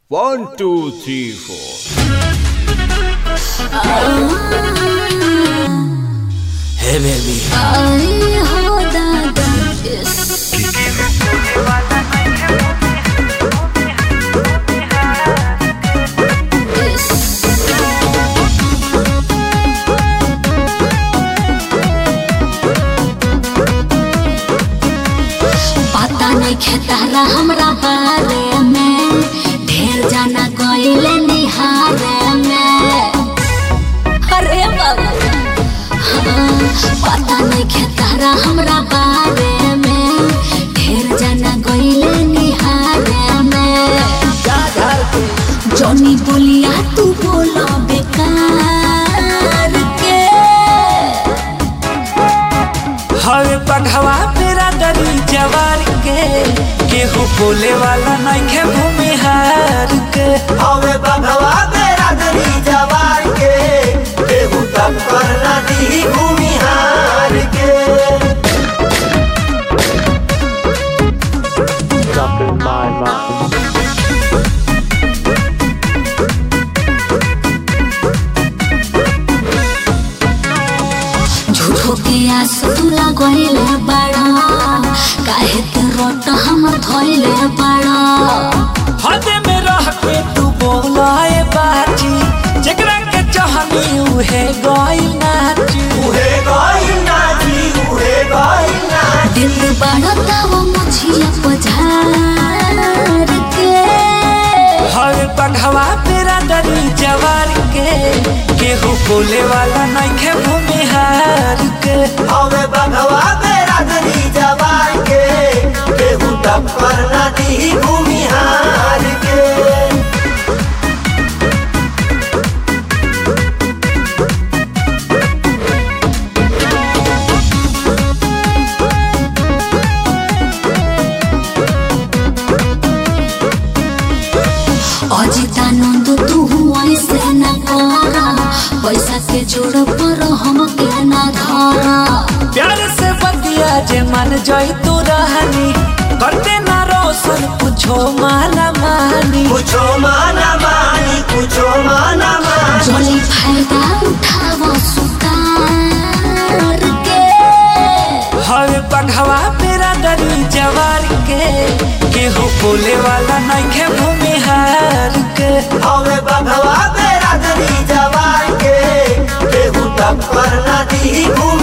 One, two, three, four. Hey baby, आई हो दादा इस पता नहीं खेतारा हमरा बारे में ढेर जाना गईले निहारे में अरे बाबा हाँ, पता नहीं खेतारा हमरा बारे में ढेर जाना गईले निहारे में जॉनी बोलिया तू बोला बेकार के हवे पघवा पेरा दरी जवार के केहू बोले वाला नइखे भूमिहार के हवे बघवा तेरा दरी जवार के केहू तब करना दी भूमिहार के झूठो के आस तू लगैले बड़ा काहे के रोट हम धोइले बड़ा हदे में रह के तू बोलाए बाजी जेकरा के चाहनी उहे गई नाची उहे गई नाची उहे गई नाची दिल बड़ा तब मुझिया पझार के हवे पघवा पेरा दरी जवार के केहू बोले वाला नइखे भूमिहार के हवे बघवा तेरा दरी जवार के केहू तब करना दी भूमिहार के अजितानंद तू ऐसे न कर पैसा के जोड़ पर हम के न धर प्यार से बतिया जे मन जाई तू रहनी करते ना रोशन कुछो माना मानी कुछो माना मानी कुछो माना मानी जोली फायदा उठाव सुतार के हवे पघवा पेरा दरी जवार के केहू बोले वाला नइखे भूमिहार के हवे बघवा तेरा दरी जवार के केहू तब करना दी भूमि